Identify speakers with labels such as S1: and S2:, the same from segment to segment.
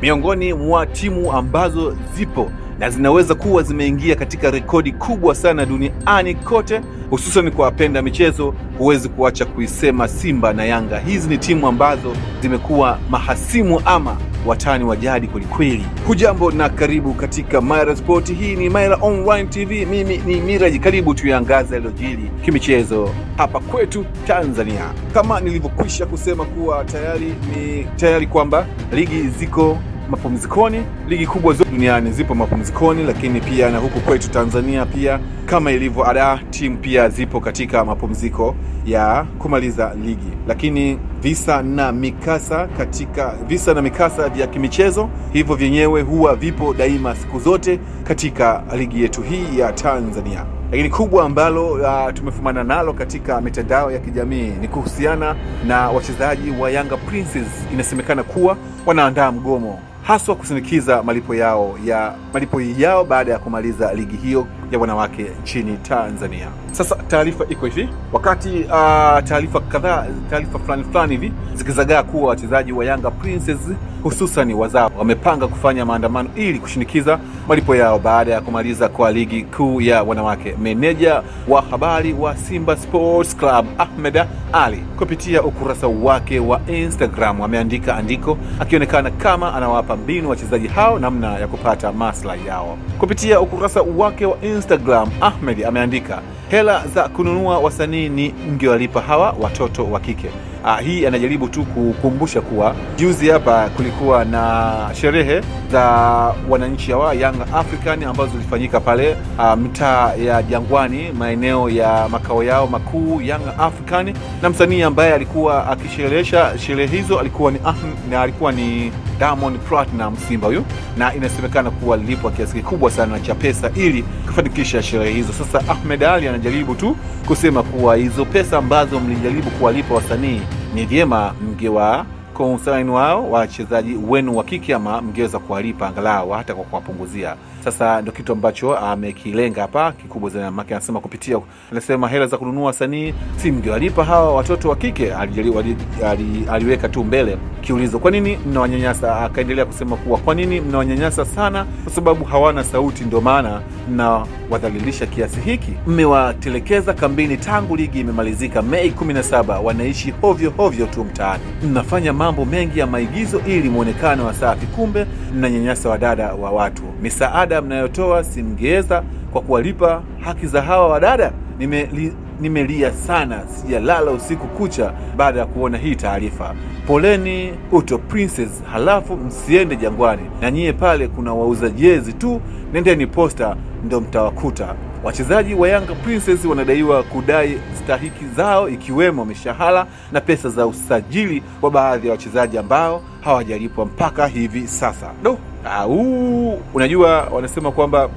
S1: miongoni mwa timu ambazo zipo na zinaweza kuwa zimeingia katika rekodi kubwa sana duniani kote, hususan kwa wapenda michezo. Huwezi kuacha kuisema Simba na Yanga. Hizi ni timu ambazo zimekuwa mahasimu ama watani wa jadi kwelikweli. Hujambo na karibu katika Maira Sport. Hii ni Maira Online TV, mimi ni Miraji. Karibu tuyangaze yaliyojiri kimichezo hapa kwetu Tanzania. Kama nilivyokwisha kusema kuwa tayari ni tayari kwamba ligi ziko mapumzikoni. Ligi kubwa zote duniani zipo mapumzikoni, lakini pia na huku kwetu Tanzania pia kama ilivyo ada, timu pia zipo katika mapumziko ya kumaliza ligi, lakini visa na mikasa katika visa na mikasa vya kimichezo hivyo vyenyewe huwa vipo daima siku zote katika ligi yetu hii ya Tanzania. Lakini kubwa ambalo uh, tumefumana nalo katika mitandao ya kijamii ni kuhusiana na wachezaji wa Yanga Princess. Inasemekana kuwa wanaandaa mgomo haswa kusindikiza malipo yao ya malipo yao baada ya kumaliza ligi hiyo ya wanawake nchini Tanzania. Sasa taarifa iko hivi, wakati uh, taarifa kadhaa taarifa fulani fulani hivi zikizagaa kuwa wachezaji wa Yanga Princess hususan wazao wamepanga kufanya maandamano ili kushinikiza malipo yao baada ya kumaliza kwa ligi kuu ya wanawake. Meneja wa habari wa Simba Sports Club Ahmed Ali kupitia ukurasa wake wa Instagram ameandika andiko akionekana kama anawapa mbinu wachezaji hao namna ya kupata maslahi yao. Kupitia ukurasa wake wa Instagram Ahmed ameandika hela za kununua wasanii ni mngewalipa hawa watoto wa kike. Ah, hii anajaribu tu kukumbusha kuwa juzi hapa kulikuwa na sherehe za wananchi hawa Young African ambazo zilifanyika pale ah, mtaa ya Jangwani, maeneo ya makao yao makuu Young African, na msanii ambaye alikuwa akisherehesha sherehe hizo alikuwa ni Ahm- na alikuwa ni Diamond Platinum Simba huyu, na inasemekana kuwa alilipwa kiasi kikubwa sana cha pesa ili kufanikisha sherehe hizo. Sasa Ahmed Ali anajaribu tu kusema kuwa hizo pesa ambazo mlijaribu kuwalipa wasanii ni vyema mngewa consign wao wachezaji wenu wa kike ama mngeweza kuwalipa angalau hata kwa kuwapunguzia. Sasa ndio kitu ambacho amekilenga hapa kikubwa zaidi, maana anasema kupitia, anasema hela za kununua wasanii si mngewalipa hawa watoto wa kike. Alijali- ali- ali- Aliweka tu mbele kiulizo, kwa nini mnawanyanyasa? Akaendelea kusema kuwa kwa nini mnawanyanyasa sana? Kwa sababu hawana sauti, ndio maana mnawadhalilisha kiasi hiki. Mmewatelekeza kambini tangu ligi imemalizika Mei 17, wanaishi hovyo hovyo tu mtaani. Mnafanya mambo mengi ya maigizo ili mwonekano wa safi, kumbe mnanyanyasa wadada wa watu. Misaada mnayotoa si mngeweza kwa kuwalipa haki za hawa wadada? Nimeli, nimelia sana, sijalala usiku kucha baada ya kuona hii taarifa. Poleni Uto Princess, halafu msiende Jangwani, na nyie pale kuna wauza jezi tu, nendeni Posta ndo mtawakuta. Wachezaji wa Yanga Princess wanadaiwa kudai stahiki zao ikiwemo mishahara na pesa za usajili wa baadhi ya wachezaji ambao hawajalipwa mpaka hivi sasa. Do Ah, huu unajua, wanasema kwamba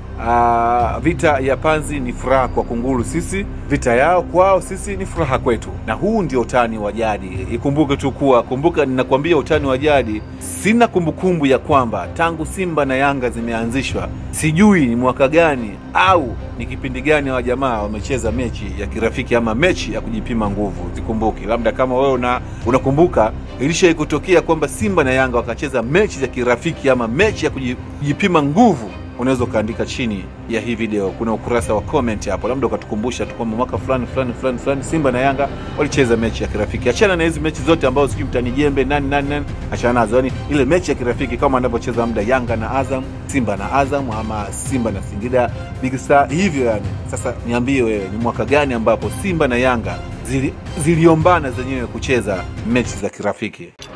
S1: ah, vita ya panzi ni furaha kwa kunguru, sisi vita yao kwao, sisi ni furaha kwetu, na huu ndio utani wa jadi. Ikumbuke tu kuwa, kumbuka, ninakwambia utani wa jadi. Sina kumbukumbu ya kwamba tangu Simba na Yanga zimeanzishwa, sijui ni mwaka gani au ni kipindi gani hawa jamaa wamecheza mechi ya kirafiki ama mechi ya kujipima nguvu. Zikumbuki, labda kama wewe una, unakumbuka ilishai kutokea kwamba Simba na Yanga wakacheza mechi za kirafiki ama mechi ya kuji- kujipima nguvu, unaweza ukaandika chini ya hii video, kuna ukurasa wa comment hapo, labda ukatukumbusha tu kwamba mwaka fulani fulani fulani fulani Simba na Yanga walicheza mechi ya kirafiki. Achana na hizi mechi zote ambazo sijui mtani jembe nani nani nani, achana nazo. Yani ile mechi ya kirafiki kama anavyocheza muda Yanga na Azam, Simba na Azam, ama Simba na Singida Big Star, hivyo yani. Sasa niambie wewe, ni mwaka gani ambapo Simba na Yanga zili, ziliombana zenyewe kucheza mechi za kirafiki?